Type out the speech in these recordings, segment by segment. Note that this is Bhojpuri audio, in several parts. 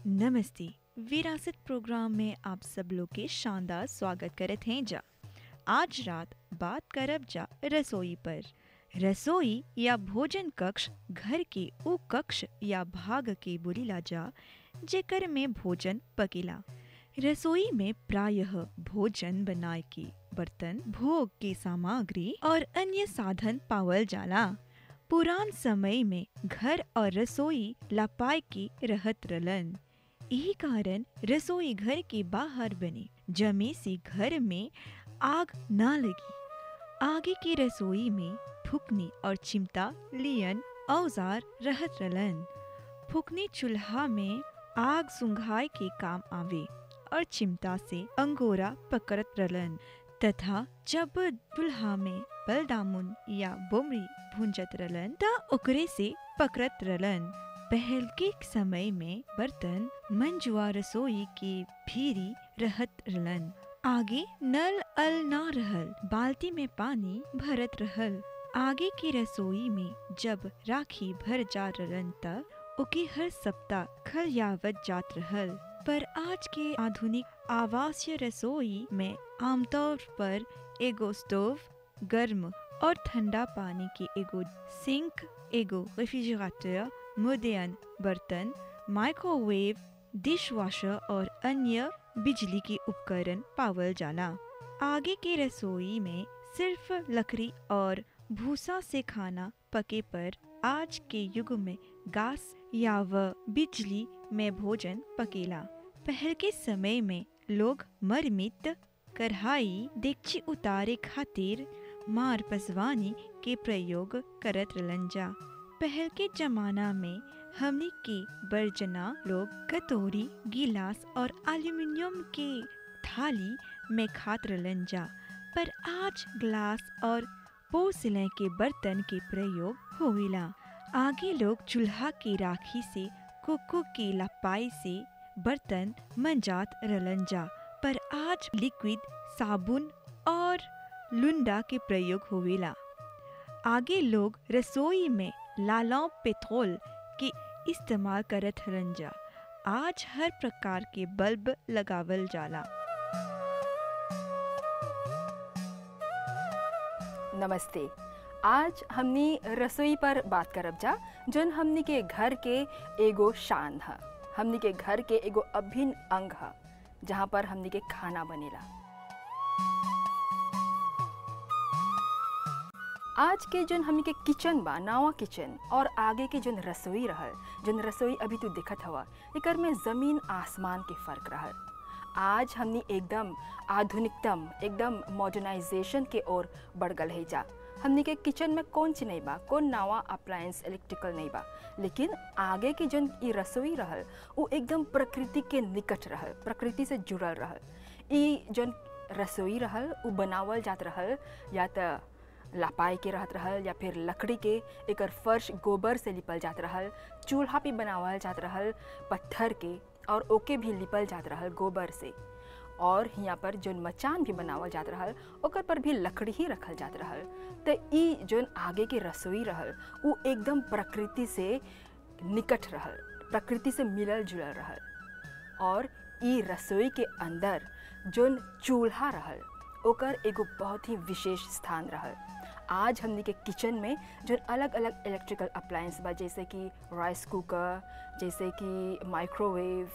नमस्ते विरासत प्रोग्राम में आप सब लोग के शानदार स्वागत करत हैं जा आज रात बात करब जा रसोई पर रसोई या भोजन कक्ष घर के उ कक्ष या भाग के बोलीला जा जेकर में भोजन पकेला रसोई में प्रायः भोजन बनाए के बर्तन भोग के सामग्री और अन्य साधन पावल जाला पुरान समय में घर और रसोई लापाई के रहत रलन यही कारण रसोई घर के बाहर बने जमे से घर में आग ना लगी आगे की रसोई में फुकनी और चिमटा लियन औजार रहत रलन फुकनी चूल्हा में आग सुंघाए के काम आवे और चिमटा से अंगोरा पकड़त रलन तथा जब चूल्हा में बलदामुन या बोमरी भूंजत रलन त ओकरे से पकड़त रलन पहल के समय में बर्तन मंजुआ रसोई के भीरी रहत रलन आगे नल अल ना रहल बाल्टी में पानी भरत रहल आगे की रसोई में जब राखी भर जा रलन त ओके हर सप्ताह खलियावत जात रहल पर आज के आधुनिक आवासीय रसोई में आमतौर पर एगो स्टोव गर्म और ठंडा पानी के एगो सिंक एगो रेफ्रिजरेटर मॉडर्न बर्तन माइक्रोवेव डिशवॉशर और अन्य बिजली के उपकरण पावल जाला आगे के रसोई में सिर्फ लकड़ी और भूसा से खाना पके पर आज के युग में गैस या व बिजली में भोजन पकेला पहल के समय में लोग मरमित कढ़ाई देगची उतारे खातिर मार पसवानी के प्रयोग करत रहलन जा पहल के जमाना में हमने के बर्जना लोग कटोरी गिलास और एल्यूमिनियम के थाली में खात रहलन जा पर आज ग्लास और पोर्सिलें के बर्तन के प्रयोग होवेला आगे लोग चूल्हा की राखी से कोको की लपाई से बर्तन मंजात रलन जा पर आज लिक्विड साबुन और लुंडा के प्रयोग होवेला आगे लोग रसोई में लालौ पेट्रोल के इस्तेमाल करत हरन जा आज हर प्रकार के बल्ब लगावल जाला नमस्ते आज हमनी रसोई पर बात करब जा जौन हमनी के घर के एगो शान है हमनी के घर के एगो अभिन्न अंग है जहाँ पर हमनी के खाना बनेला आज के जोन हमनी के किचन बा नावा किचन और आगे के जोन रसोई रहल जोन रसोई अभी तू दिखत हवा एकर में ज़मीन आसमान के फ़र्क रहल आज हमनी एकदम आधुनिकतम एकदम मॉडर्नाइजेशन के ओर बढ़ गल है जा हमनी के किचन में कौन चीज नहीं बा कौन नवा अप्लायंस इलेक्ट्रिकल नहीं बा लेकिन आगे की जोन ई रसोई रहल वो एकदम प्रकृति के निकट रहल प्रकृति से जुड़ल रहल ई जोन रसोई रहल वो बनावल जात रहल या त लापाई के रहत रहल या फिर लकड़ी के एकर फर्श गोबर से लिपल जात रहल चूल्हा भी बनावल जात रहल पत्थर के और ओके भी लिपल जात रहल गोबर से और यहाँ पर जोन मचान भी बनावल जात रहल ओकर पर भी लकड़ी ही रखल जात रहल तो ई जोन आगे के रसोई रहल वो एकदम प्रकृति से निकट रहल प्रकृति से मिलल जुलल रहल और ई रसोई के अंदर जोन चूल्हा रहल ओकर एगो बहुत ही विशेष स्थान रहल आज हमनी के किचन में जो अलग अलग इलेक्ट्रिकल अप्लायंस बा जैसे कि राइस कुकर जैसे कि माइक्रोवेव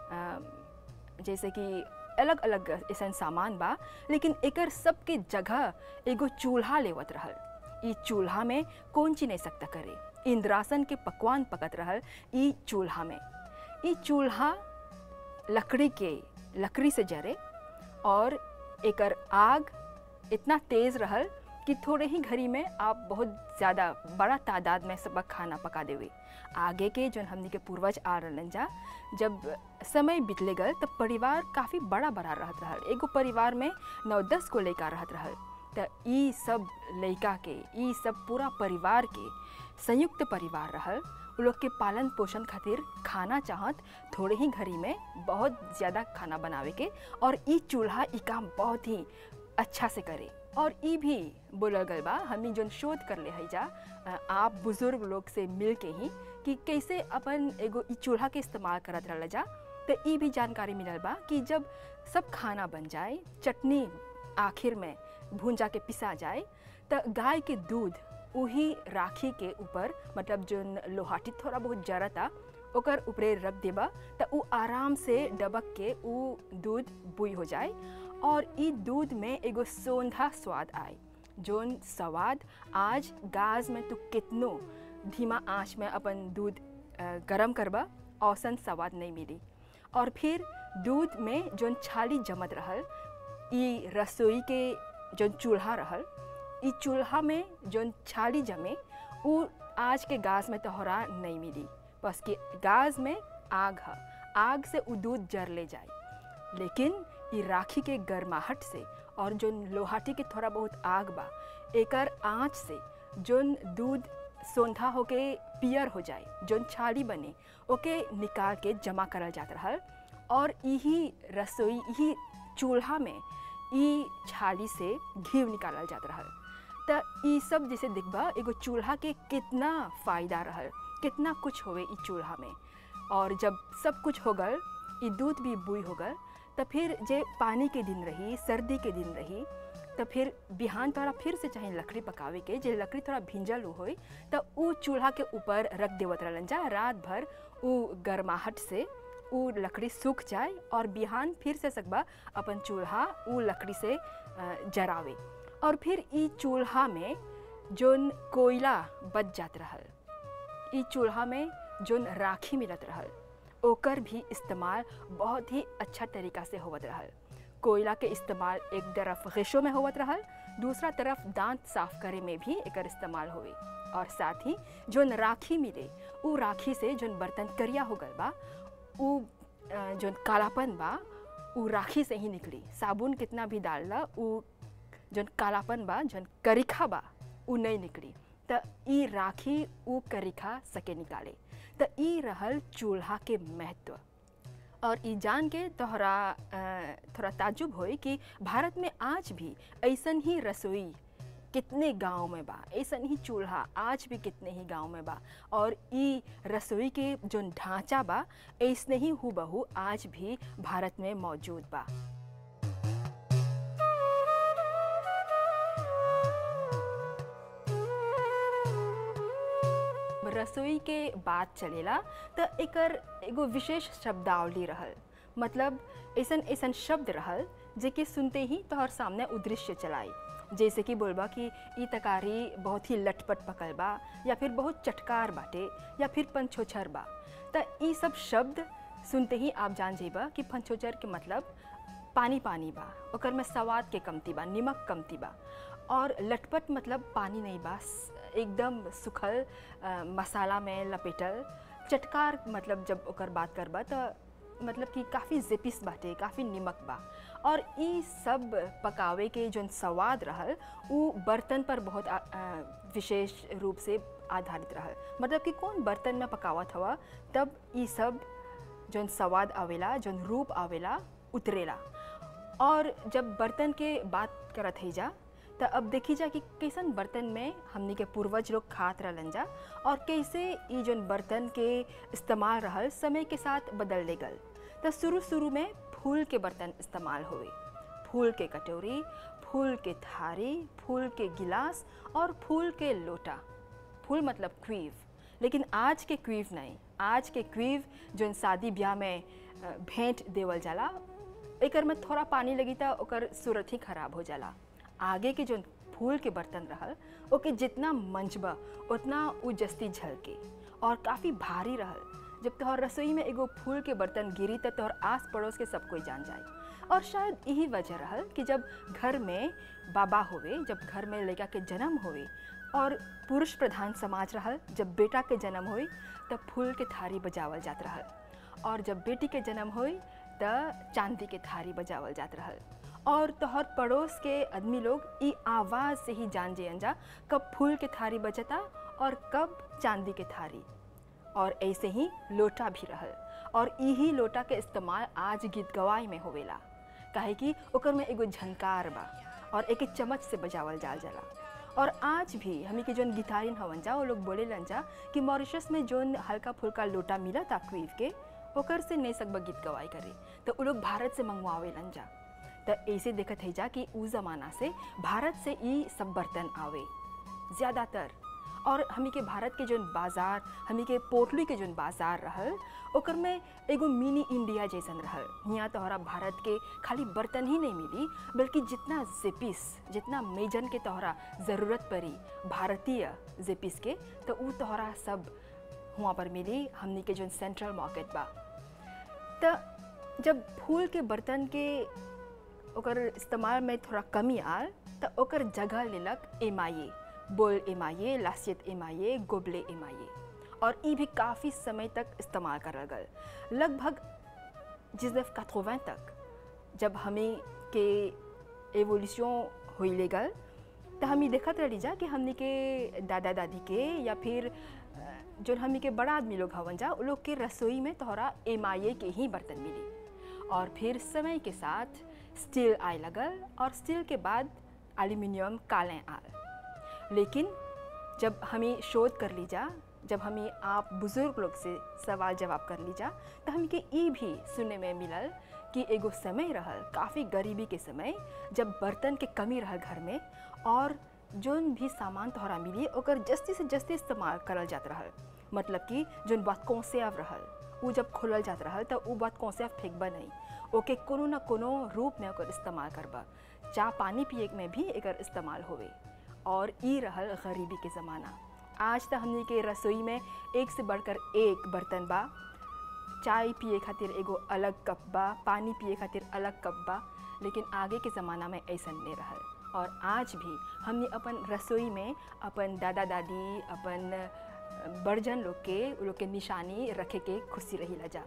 जैसे कि अलग अलग ऐसा सामान बा लेकिन एकर सबके जगह एगो चूल्हा लेवत रहल ई चूल्हा में कौन चीज नहीं सकता करे इंद्रासन के पकवान पकत रहल ई चूल्हा में ई चूल्हा लकड़ी के लकड़ी से जरे और एकर आग इतना तेज़ रहल कि थोड़े ही घड़ी में आप बहुत ज़्यादा बड़ा तादाद में सब खाना पका देवे आगे के जो हमनी के पूर्वज आ रहलन जा जब समय बितले गल तब परिवार काफ़ी बड़ा बड़ा रहत रहल एगो परिवार में नौ दस को लड़का रहत रहल तो ई सब लड़का के ई सब पूरा परिवार के संयुक्त परिवार रहल उ लोग के पालन पोषण खातिर खाना चाहत थोड़े ही घड़ी में बहुत ज़्यादा खाना बनावे के और ई चूल्हा ई काम बहुत ही अच्छा से करे और ई भी बोलल गल बा हमनी जोन शोध कर ले है जा आप बुजुर्ग लोग से मिल के ही कि कैसे अपन एगो ई चूल्हा के इस्तेमाल करत रहल जा तो ई भी जानकारी मिलल बा कि जब सब खाना बन जाए चटनी आखिर में भूंजा के पिसा जाए तो गाय के दूध वही राखी के ऊपर मतलब जो लोहाटी थोड़ा बहुत जरता ओकर ऊपरे रख देबा तो उ आराम से डबक के उ दूध बुई हो जाए और ई दूध में एगो सोंधा स्वाद आए जोन स्वाद आज गाज में तू कितनो धीमा आंच में अपन दूध अ, गरम करबा औसन स्वाद नहीं मिली और फिर दूध में जोन छाली जमत रहल ई रसोई के जोन चूल्हा रहल ई चूल्हा में जोन छाली जमे उ आज के गाज में तोहरा नहीं मिली बस कि गाज में आग है आग से उ दूध जर ले जाए लेकिन ई राखी के गर्माहट से और जोन लोहाटी के थोड़ा बहुत आग बा एकर आँच से जोन दूध सोंधा होके पियर हो जाए जोन छाली बने ओके निकाल के जमा करल जात रहल और यही रसोई यही चूल्हा में ई छाली से घी निकालल जात रहल त ई सब जैसे दिखबा एगो चूल्हा के कितना फ़ायदा रहल कितना कुछ होवे ई चूल्हा में और जब सब कुछ हो गल ई दूध भी बुई हो गल तो फिर जे पानी के दिन रही सर्दी के दिन रही तो फिर बिहान तोरा फिर से चाहे लकड़ी पकावे के जे लकड़ी थोड़ा भिंजल होई तो उ चूल्हा के ऊपर रख देवत रहलन जा रात भर उ गर्माहट से उ लकड़ी सूख जाए और बिहान फिर से सकबा अपन चूल्हा उ लकड़ी से अ, जरावे और फिर ई चूल्हा में जोन कोयला बच जात रहल ई चूल्हा में जोन राखी मिलत रहल ओकर भी इस्तेमाल बहुत ही अच्छा तरीका से होवत रहल कोयला के इस्तेमाल एक तरफ गैशों में होवत रहल दूसरा तरफ दांत साफ करे में भी एकर इस्तेमाल होवे और साथ ही जोन राखी मिले उ राखी से जोन बर्तन करिया हो गल बा उ अ, जोन कालापन बा उ राखी से ही निकली साबुन कितना भी डालला उ जोन कालापन बा जोन करिखा बा उ नहीं निकली त ई राखी उ करिखा सके निकाले त ई रहल चूल्हा के महत्व और ई जान के तोहरा अ, थोड़ा ताजुब होई कि भारत में आज भी ऐसन ही रसोई कितने गांव में बा ऐसन ही चूल्हा आज भी कितने ही गांव में बा और ई रसोई के जो ढांचा बा ऐसने ही हूबहू आज भी भारत में मौजूद बा रसोई के बात चलेला त एकर एगो विशेष शब्दावली रहल मतलब ऐसन ऐसन शब्द रहल जेके सुनते ही तोहर सामने उ दृश्य चलाई जैसे कि बोलबा कि ई तकारी बहुत ही लटपट पकल बा या फिर बहुत चटकार बाटे या फिर पंछोछर बा त ई सब शब्द सुनते ही आप जान जेबा कि पंछोछर के मतलब पानी पानी बा ओकर में स्वाद के कमती बा निमक कमती बा और लटपट मतलब पानी नहीं बा स- एकदम सुखल अ, मसाला में लपेटल चटकार मतलब जब ओकर बात करबा त मतलब कि काफ़ी जिपिस बाटे काफ़ी निमक बा और ई सब पकावे के जौन स्वाद रहल उ बर्तन पर बहुत आ, अ, विशेष रूप से आधारित रहल मतलब कि कौन बर्तन में पकावत हवा तब ई सब जौन स्वाद आवेला जौन रूप आवेला उतरेला और जब बर्तन के बात करत है जा तो अब देखी जा कि कैसन बर्तन में हमनी के पूर्वज लोग खात रहलन जा और कैसे ई जौन बर्तन के इस्तेमाल रहल समय के साथ बदल ले गल तो शुरू शुरू में फूल के बर्तन इस्तेमाल हुए फूल के कटोरी फूल के थारी फूल के गिलास और फूल के लोटा फूल मतलब क्वीव लेकिन आज के क्वीव नहीं आज के क्वीव जौन शादी ब्याह में अ, भेंट देवल जाला एकर में थोड़ा पानी लगी त ओकर सूरत ही खराब हो जाला आगे के जौन फूल के बर्तन रहल ओके जितना मंचबा उतना उ जस्ती झलके और काफ़ी भारी रहल जब तोहर रसोई में एगो फूल के बर्तन गिरी त तोहर आस पड़ोस के सब कोई जान जाए और शायद यही वजह रहल कि जब घर में बाबा होवे जब घर में लड़का के जन्म होवे और पुरुष प्रधान समाज रहल जब बेटा के जन्म होई तब फूल के थारी बजावल जात रहल और जब बेटी के जन्म होई त चांदी के थारी बजावल जात रहल और तोहर पड़ोस के आदमी लोग ई आवाज़ से ही जान जेयन जा कब फूल के थारी बजता और कब चांदी के थारी और ऐसे ही लोटा भी रहल और यही लोटा के इस्तेमाल आज गीत गवाई में होवेला काहे कि ओकर में एगो झनकार बा और एक चम्मच से बजावल जाल जाला और आज भी हमी के जोन गिटारिन हवन जा वो लोग बोले लन जा कि मॉरिशस में जोन हल्का फुल्का लोटा मिला था क्वीव के ओकर से नहीं सकबा गीत गवाई करे तो वो लोग भारत से मंगवावे लन जा तो ऐसे देखत है जा कि उ जमाना से भारत से ई सब बर्तन आवे ज़्यादातर और हमी के भारत के जोन बाज़ार हमी के पोटली के जोन बाज़ार रहल ओकर में एगो मिनी इंडिया जैसन रहल यहाँ तोहरा भारत के खाली बर्तन ही नहीं मिली बल्कि जितना जेपिस जितना मेजन के तोहरा ज़रूरत पड़ी भारतीय जेपिस के तो उ तोहरा सब हुआ पर मिली हमनी के जोन सेंट्रल मार्केट बा तो जब फूल के बर्तन के ओकर इस्तेमाल में थोड़ा कमी आल तो ओकर जगह लेलक एमाये बोल एमाये लासियत एमाये गोबले एमाये और ई भी काफ़ी समय तक इस्तेमाल करल गल लगभग जिसदफ कथोवें तक जब हमें के एवोल्यूशन होइले गल तो हमी देखत रही जा कि हमनी के दादा दादी के या फिर अ, जो हमनी के बड़ा आदमी लोग हवन जा उ लोग के रसोई में तोहरा एमाये के ही बर्तन मिली और फिर समय के साथ स्टील आए लगल और स्टील के बाद एल्यूमिनियम कालें आल लेकिन जब हमें शोध कर ली जा जब हमें आप बुज़ुर्ग लोग से सवाल जवाब कर ली जा तो हमके ई भी सुनने में मिलल कि एगो समय रहल काफ़ी गरीबी के समय जब बर्तन के कमी रहल घर में और जोन भी सामान तोहरा मिली ओकर जस्ती से जस्ती इस्तेमाल करल जात रहल मतलब कि जोन बात कौनसेव रहल उ जब खोलल जात रहल तो उ बात कौनसेव फेंकबा नहीं ओके कोनो न कोनो रूप में ओकर इस्तेमाल करबा चाह पानी पिए में भी एकर इस्तेमाल होवे और ई रहल गरीबी के ज़माना आज तक हमने के रसोई में एक से बढ़कर एक बर्तन बा चाय पिए खातिर एगो अलग कप बा पानी पिए खातिर अलग कप बा लेकिन आगे के ज़माना में ऐसा नहीं रहल और आज भी हमने अपन रसोई में अपन दादा दादी अपन अ, बड़जन लोग के उ लोग के निशानी रखे के खुशी रही जा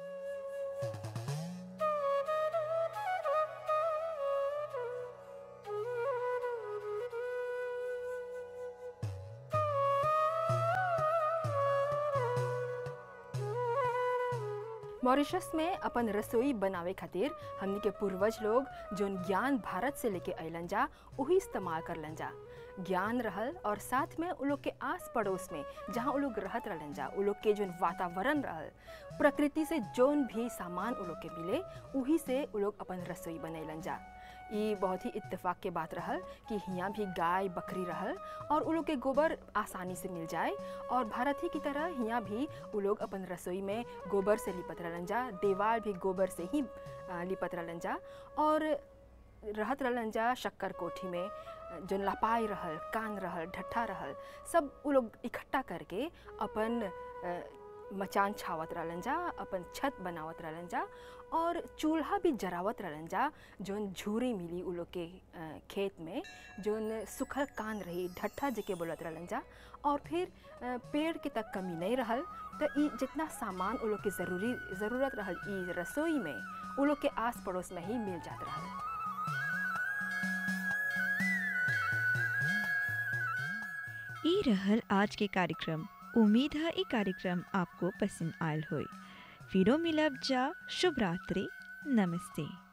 मॉरिशस में अपन रसोई बनावे खातिर हमनी के पूर्वज लोग जोन ज्ञान भारत से लेके अलन जा वही इस्तेमाल करलन जा ज्ञान रहल और साथ में उ लोग के आस पड़ोस में जहाँ उ लोग रहत रहलन जा उ लोग के जोन वातावरण रहल प्रकृति से जोन भी सामान उ लोग के मिले वही से उ लोग अपन रसोई बनैलन जा ई बहुत ही इत्तेफाक के बात रहल कि हियाँ भी गाय बकरी रहल और उ लोग के गोबर आसानी से मिल जाए और भारत ही की तरह हियाँ भी उ लोग अपन रसोई में गोबर से लिपत रहलन जा देवाल भी गोबर से ही आ, लिपत रहलन जा और रहत रहलन जा शक्कर कोठी में जो लपाई रहल कान रहल ढट्ठा रहल सब उ लोग इकट्ठा करके अपन अ, मचान छावत रहलन जा अपन छत बनावत रहलन जा और चूल्हा भी जरावत रहलन जा जोन झूरी मिली उ लोग के अ, खेत में जोन सुखल कान रही ढट्ठा जेके बोलत रहलन जा और फिर अ, पेड़ के तक कमी नहीं रहल तो ई जितना सामान उ लोग के ज़रूरी ज़रूरत रहल ई रसोई में उ लोग के आस पड़ोस में ही मिल जात रहल ई रहल आज के कार्यक्रम उम्मीद है ई कार्यक्रम आपको पसंद आयल होय फिरो मिलब जा शुभ रात्रि नमस्ते